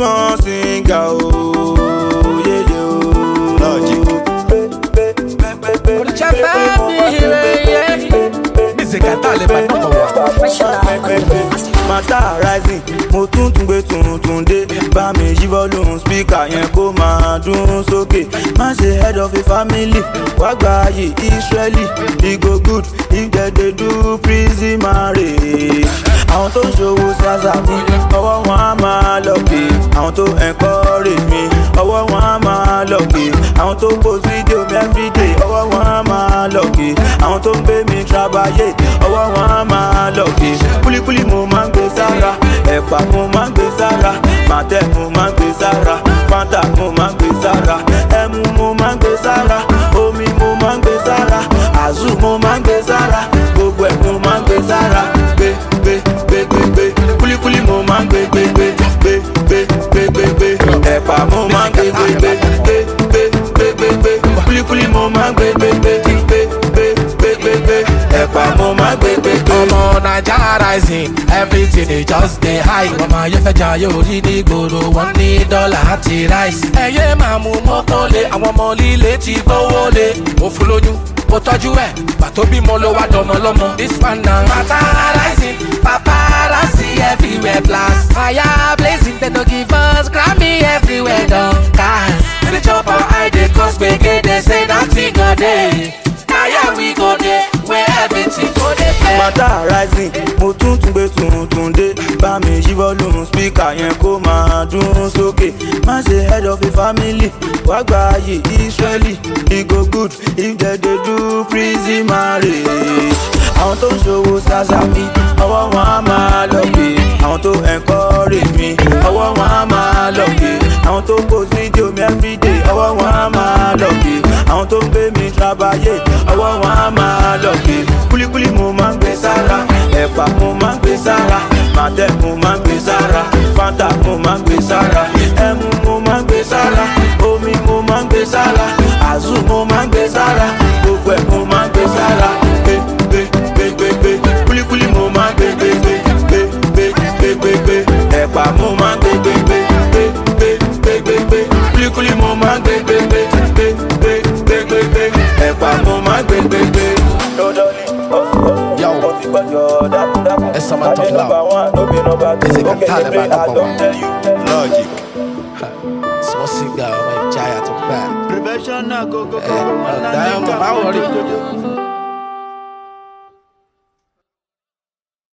small singer o yeye o. Logic. Oríṣà fẹ́ mi rẹ̀ Music àtàlẹ̀ bá dọ̀kọ̀ wá. mata rising mo tún tún gbé tuntun dé bá mi yí volume speaker yẹn kó máa dún sókè má ṣe head of a family wá gba ayé israeli e go good if dem dey do prison marriage àwọn tó ń ṣòwò ṣàṣà mi ọwọ́ wọn á máa lọ pé àwọn tó encourage mi ọwọ́ wọn á máa lọ pé àwọn tó post video mi everyday ọwọ́ wọn á máa lọ pé àwọn tó ń gbé mi trabayé ọwọ́ wọn á máa lọ pé kúlíkúlí mo máa ń gbé sára ẹ̀pà mo máa ń gbé sára màtẹ́ mo máa ń gbé sára fanta mo máa ń gbé sára ẹmu mo máa ń gbé sára omi mo máa ń gbé sára àzù mo máa ń gbé sára gbogbo ẹ̀ mo máa ń gbé sára gbé gbé gbé gbé gbé kúlíkúlí mo máa ń gbé gbé gbé gbé gbé gbé gbé gbé ẹ̀pà mo máa ń gbé gbé gbé gbé gbé gbé gbé gbé kúlíkúlí mo máa ń gbé gbé gbé gbé gbé gbé gbé gbé ẹ̀pà mo máa ń gbé gbé gbé. ọmọ naija rising everything dey just dey high ọmọ ayé fẹ́ jà yóò rí ní gbòòrò wọn ní dọ́là àti rice. ẹyẹ máa mú mọ́tò lé àwọn ọmọ líle ti gbówó lé mo fún lóyún mo tọ́jú ẹ̀ pàtó bímọ ló wá dọmọ lọ́mọ. this one na mata rising paparazzi everywhere blast. fire blazing dem no give us grammy everywhere don cast. we dey chop our eye dey cause gbege dey say nothing go dey. na here we go dey where everything go dey fair. mata rising mo tún tún gbé tuntun dé bá mi yí volume speaker yẹn kó máa dún sókè má ṣe head of a family wá gba ayé israeli e go good if dem dey do prison marriage àwọn tó ń ṣòwò ṣàṣà mi ọwọ́ wọn á máa lọ pé àwọn tó encourage mi ọwọ́ wọn á máa lọ pé àwọn tó post video mi everyday ọwọ́ wọn á máa lọ pé àwọn tó ń gbé mi trabayé ọwọ́ wọn á máa lọ pé kúlíkúlí mo máa ń gbé sára ẹ̀pà mo máa ń gbé sára màtẹ́ mo máa ń gbé sára fanta mo máa ń gbé sára ẹmu mo máa ń gbé sára omi mo máa ń gbé sára àzù mo máa ń gbé sára gbogbo ẹ̀ mo máa ń gbé sára gbé gbé gbé gbé gbé kúlíkúlí mo máa ń gbé gbé gbé gbé gbé gbé gbé gbé ẹ̀pà mo máa ń gbé gbé gbé gbé gbé gbé gbé gbé kúlíkúlí mo máa ń gbé gbé gbé gbé gbé gbé gbé gbé ẹ̀pà mo máa ń gbé gbé gbé. Yo. It's summer talk loud. Music and talent by number one. Logic. small singer ọmọ ìjayà tó bá. Prevention na go go go ẹ go. ọ̀dà ẹ̀ ọmọ báwo rí.